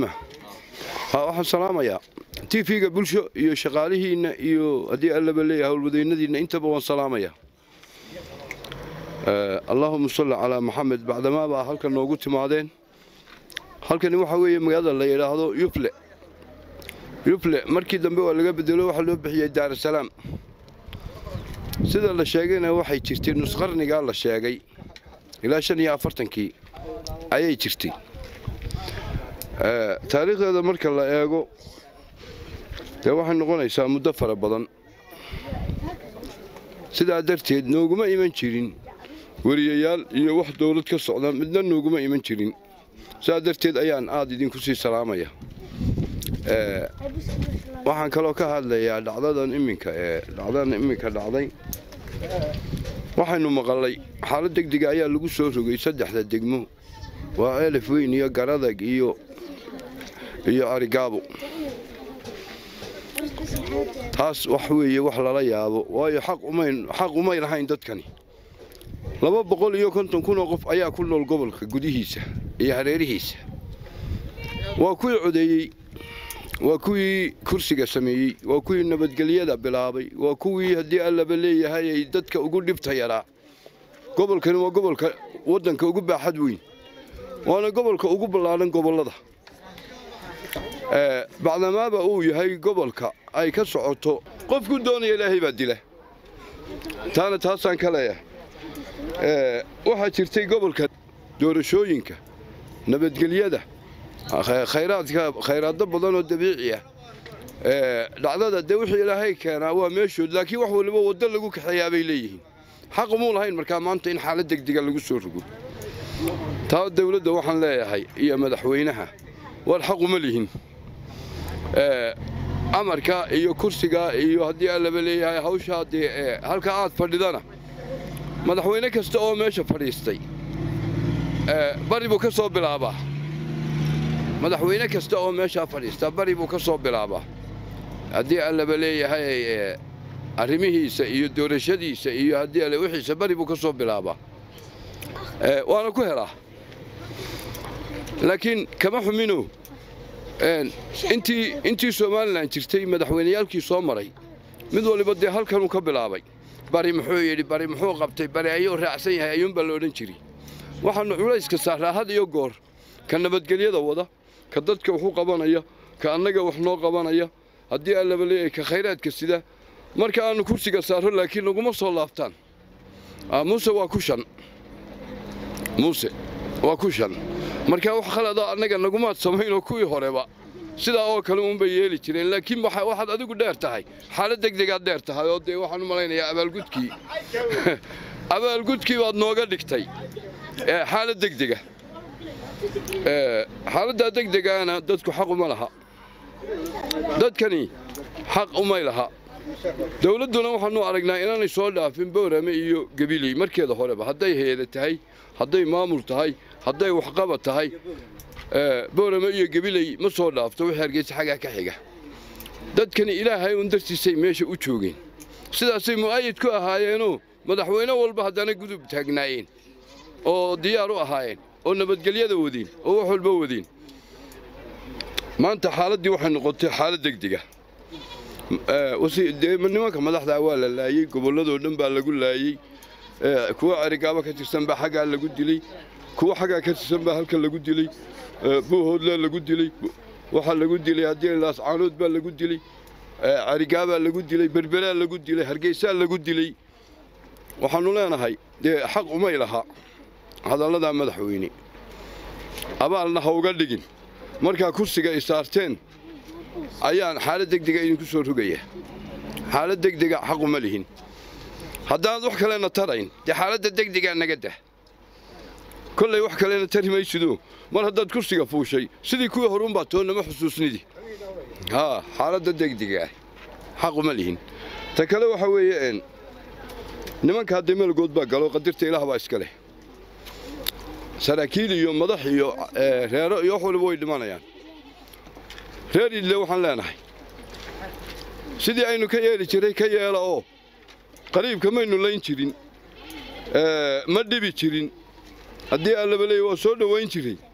waxaan salaamayaa t v-ga bulsho iyo shaqaalihiinna iyo haddii allaba leeyahay howlwadaynadiinna intaba waan salaamayaa allaahuma salli calaa maxamed bacdamaa baa halkan noogu timaadeen halkani waxaa weeye magaalada la yidhaahdo yufle yufle markii dambe waa laga bedelo waxaa loo bixiyey daarasalaam sida la sheegayna waxay jirtay nusqarnigaa la sheegay ilaa shan iyo afartankii ayay jirtay taariikhdeeda marka la eego dee waxay noqonaysaa muddo fara badan sidaa darteed nooguma iman jirin weriyayaal iyo wax dowlad ka socda midna nooguma iman jirin sidaa darteed ayaan aad idinku sii salaamaya waxaan kaloo ka hadlayaa dhacdadan iminka ee dhacdadan iminka dhacday waxaynu maqalay xaalad degdega ayaa lagu soo rogay saddexda degmo waa elif weyn iyo garadag iyo iyo arigaabo taas wax weeye wax lala yaabo waayo xaq umay lahayn dadkani laba boqol iyo konton kun oo qof ayaa ku nool gobolka gudihiisa iyo hareerihiisa waa kuwii codeeyey waa kuwii kursiga sameeyey waa kuwii nabadgelyada bilaabay waa kuwii haddii allaba leeyahay ay dadka ugu dhibta yaraa gobolkani waa gobolka waddanka ugu baaxad weyn waana gobolka ugu ballaadhan gobollada bacdamaaba uu yahay gobolka ay ka socoto qofku doonaya ilaahay baa dila taana taasaan ka leeyahay waxaa jirtay gobolka doorashooyinka nabadgelyada khayraadka khayraaddo badan oo dabiici ah dhacdada dee wixii ilaahay keenaa waa meeshood laakiin wax waliba waddo lagu kaxeeyaa bay leeyihiin xaq umuu lahayn markaa maanta in xaalad degdega lagu soo rogo taa dawladda waxaan leeyahay iyo madaxweynaha war xaq uma lihin amarka iyo kursiga iyo haddii allaba leeyahay hawshaa dee halka aad fadhidana madaxweyne kasta oo meesha fadhiistay bari buu ka soo bilaabaa madaxweyne kasta oo meeshaa fadhiista bari buu ka soo bilaabaa haddii allaba leeyahay arrimihiisa iyo doorashadiisa iyo haddii alle wixiisa bari buu ka soo bilaabaa waana ku helaa laakiin kama xumino intii intii somalilan jirtay madaxweyneyaalkii soo maray mid waliba dee halkanuu ka bilaabay bari muxuu yidhi bari muxuu qabtay bari ayuu raacsan yahay ayuunbaa la odhan jiri waxaannu culayska saaraa had iyo goor ka nabadgelyada wada ka dadka waxu qabanaya ka annaga wax noo qabanaya haddii allaba leeyahay ka khayraadka sida marka aannu kursiga saarro laakiin naguma soo laabtaan muuse waa ku shan muuse waa ku shan markaa wax khalada annaga nagumaad samaynoo kuwii horeba sidaa oo kale uunbay yeeli jireen laakiin waxaad adigu dheer tahay xaalad degdegaad dheer tahay oo dee waxaan u malaynayaa abaalgudkii abaalgudkii baad nooga dhigtay xaalad degdega xaaladdaa degdegaana dadku xaq uma laha dadkani xaq umay laha dawladduna waxaanu aragnaa inaanay soo dhaafin boorame iyo gabiley markeeda horeba hadday heeda tahay hadday maamul tahay hadday waxqabad tahay boorame iyo gabiley ma soo dhaafto wixii hargeysa xaggaa ka xiga dadkani ilaahay un dartiisay meesha u joogeen sidaasay mu'ayid ku ahaayeenoo madaxweyne walba haddana gudub taagnaayeen oo diyaar u ahaayeen oo nabadgelyada wadeen oo wax walba wadeen maanta xaaladdii waxay noqotay xaalad degdega nimanka madaxdaa waa la laayey gobolladoo dhan baa lagu laayey kuwa arigaaba ka tirsan baa xaggaa lagu dilay kuwa xaggaa ka tirsan baa halka lagu dilay buuhoodlaa lagu dilay waxaa lagu dilay haddii laascaanood baa lagu dilay carigaabaa lagu dilay berberaa lagu dilay hargeysaa lagu dilay waxaannu leenahay dee xaq umay laha hadalladaa madaxweyne abaalna ha uga dhigin markaa kursiga ay saarteen ayaan xaalad degdega idinku soo rogaya xaalad degdega xaquma lihin haddaanad wax kalena tarayn dee xaaladda degdegaa naga dah kollay wax kalena tari maysido mar haddaad kursiga fuushay sidii kuwii horuunbaa toonnama xusuusnidi haa xaaladda degdegaa xaquma lihin ta kale waxaa weeye nimanka hadda meelgood baa galo qadirta ilaah baa iska leh saraakiil iyo madax iyo reero iyo wax waliba way dhimanayaan reer idle waxaan leenahay sidii aynu ka yeeli jiray ka yeela oo qariibka maynu layn jirin ma dhibi jirin haddii allaba leey waa soo dhowayn jiray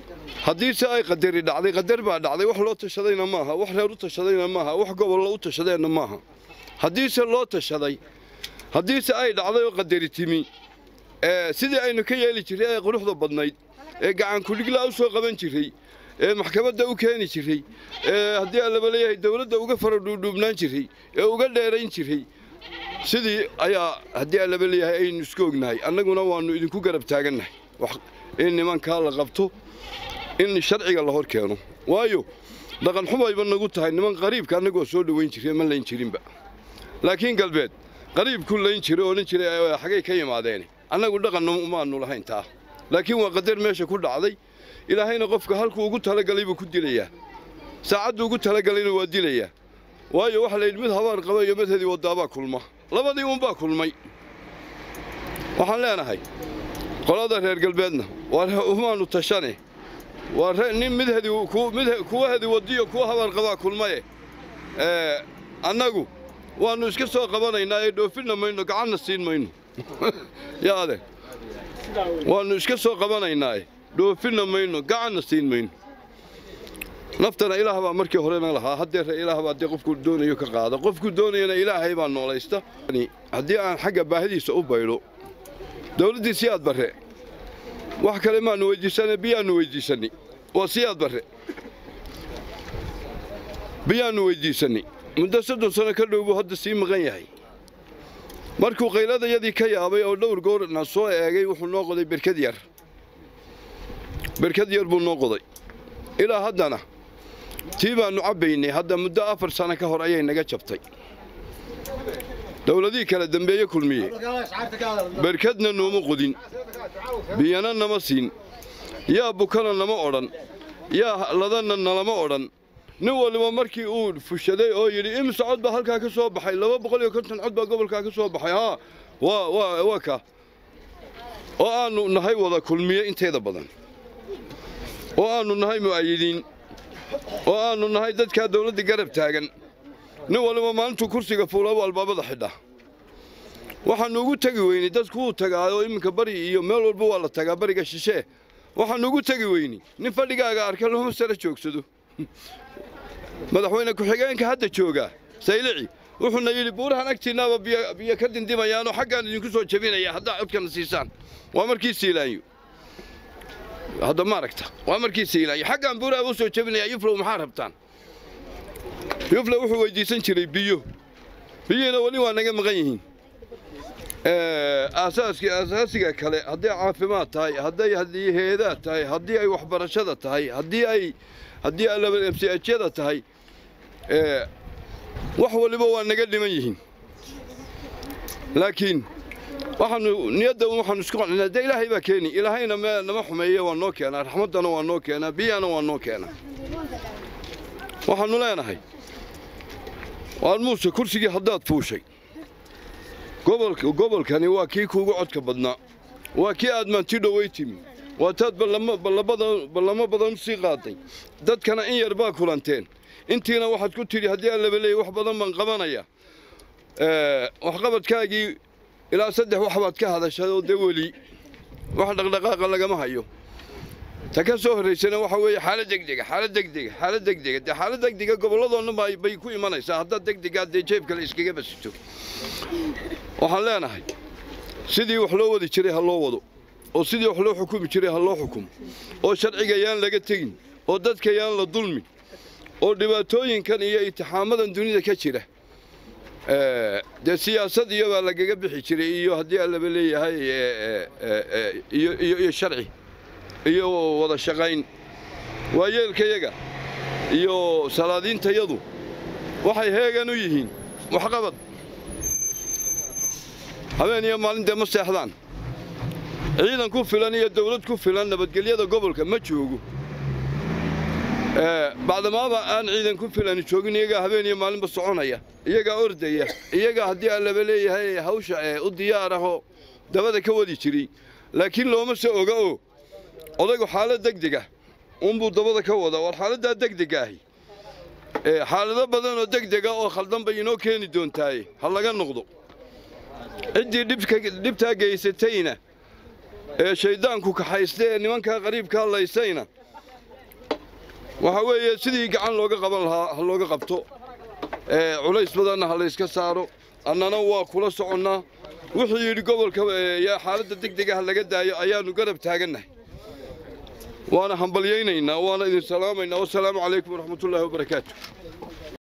haddiise ay qadari dhacday qadar baa dhacday wax loo tashadayna maaha wax reer u tashadayna maaha wax gobollo u tashadeenna maaha haddiise loo tashaday haddiise ay dhacday oo qadari timi sidii aynu ka yeeli jirray ee quruxda badnayd ee gacankudhiglaa u soo qaban jirray ee maxkamadda u keeni jiray ee haddii allaba leeyahay dawladda uga fara dhuudhuubnaan jiray ee uga dheerayn jiray sidii ayaa haddii allaba leeyahay aynu isku ognahay annaguna waannu idinku garab taagannahay in nimankaa la qabto in sharciga la hor keeno waayo dhaqan xumayba nagu tahay niman qariibka annagoo soo dhowayn jiray ma layn jirinba laakiin galbeed qariibku layn jiray odhan jiray xagay ka yimaadeen annagu dhaqanna umaannu lahayn taa laakiin waa qadar meesha ku dhacday ilaahayna qofka halkuu ugu talagalay buu ku dilayaa saacaddu ugu talagalayna waa dilayaa waayo waxa layidhi mid habaar qaba iyo mid hedi wadaabaa kulma labadii uunbaa kulmay waxaan leenahay qolada reer galbeedna waa umaannu tashane waa nin mid hedi kuwa hedi wadiyo kuwa habaar qabaa kulmaye annagu waannu iska soo qabanaynaa ee dhoofinna mayno gacanna siin mayno yaade waannu iska soo qabanaynaae dhoofinna mayno gacanna siin mayno naftana ilaah baa markii horena lahaa haddeera ilaah baa dee qofku doonayo ka qaada qofku doonayana ilaahay baa noolaysta haddii aan xagga baahidiisa u baydho dawladdii siyaad barre wax kale maannu weyddiisane biyaannu weyddiisannay waa siyaad barre biyaannu weyddiisannay muddo soddon sano ka dhow buu hadda sii maqan yahay markuu qayladayadii ka yaabay oo dhowr goorna soo eegay wuxuu noo qoday berkad yar berkad yar buu noo qoday ilaa haddana tii baannu cabbaynay hadda muddo afar sano ka hor ayay naga jabtay dawladihii kala dembeeye kulmiye berkadna nooma qodin biyana nama siin yaa bukana nama odhan yaa ladanna nalama odhan nin waliba markii uu fushaday oo yidhi imse cod baa halkaa ka soo baxay laba boqol iyo konton cod baa gobolkaa ka soo baxay haa waa waa ka oo aannu nahay wada kulmiye inteeda badan oo aannu nahay mu'ayidiin oo aannu nahay dadkaa dawladda garab taagan nin waliba maalintuu kursiga fuulaba albaabada xidha waxaannu ugu tegi weynay dadku wuu tagaayo iminka bari iyo meel walba waa la tagaa bariga shishee waxaannu ugu tegi weynay nin fadhigaaga arka looma sara joogsado madaxweyne ku-xigeenka hadda joogaa saylici wuxuuna yidhi buurahan agtiinnaaba biyo ka dindimayaanoo xaggaan idinku soo jebinaya haddaa codkana siisaan waa markii siilaanyo hadda ma aragta waa markii siilaanyo xaggaan buuraha u soo jebinaya yuflow maxaa rabtaan yuflow wuxuu weyddiisan jiray biyo biyihiina weli waa naga maqan yihiin aasaaskii aasaasiga kale hadday caafimaad tahay hadday haddii heedaad tahay haddii ay waxbarashada tahay haddii ay haddii mchada tahay wax waliba waa naga dhiman yihiin laakiin waxaanu niyadda waxaanu isku qancinaa dee ilaahay baa keeni ilaahayna me nama xumeeye waa noo keenaa raxmaddana waa noo keenaa biyana waa noo keenaa waxaannu leenahay waan muuse kursigii haddaad fuushay gobolkani waa kii kuugu codka badnaa waa kii aad maanti dhoway timi waa taad ballamo badan sii qaaday dadkana in yar baa kulanteen intiina waxaad ku tidhi haddii allaba leeyay wax badan baan qabanaya waxqabadkaagii ilaa saddex wax baad ka hadashay oo dee weli wax dhaqdhaqaaqa lagama hayo ta ka soo horraysana waxa weeye xaalad degdega xaalad degdega xaalad degdega dee xaalad degdega gobolladoonna bay ku imanaysaa haddaad degdegaa dee jeebka la iskaga basito waxaan leenahay sidii wax loo wadi jiray ha loo wado oo sidii wax loo xukumi jiray ha loo xukumo oo sharciga yaan laga tegin oo dadka yaan la dulmin oo dhibaatooyinkan iyo itixaamadan dunida ka jira dee siyaasad iyo baa lagaga bixi jiray iyo haddii allaba leeyahay iyo sharci iyo wada shaqayn waayeelkayaga iyo salaadiintayadu waxay heegan u yihiin waxqabad habeen iyo maalin dee ma seexdaan ciidan ku filan iyo dawlad ku filan nabadgelyada gobolka ma joogo bacdamaaba aan ciidan ku filan joogin iyagaa habeen iyo maalinba soconaya iyagaa ordaya iyagaa haddii allaba leeyahay hawsha u diyaar ahoo dabada ka wadi jiray laakiin looma se oga oo odaygu xaalad degdega unbuu dabada ka wadaa war xaaladdaa degdega ahi xaalado badan oo degdega oo khaldan bay inoo keeni doontaaye ha laga noqdo ciddii dhibtaa geysatayna ee shayddaanku kaxaysta ee nimankaa qariibka hadlaysayna waxaa weeye sidii gacan looga qaban lahaa ha looga qabto culays badanna ha layska saaro annana waa kula soconnaa wuxuu yidhi gobolka yaa xaaladda degdega ha laga daayo ayaannu garab taagannahay waana hambalyaynaynaa waana idin salaamaynaa wasalaamu calaykum waraxmatullaahi wabarakaatu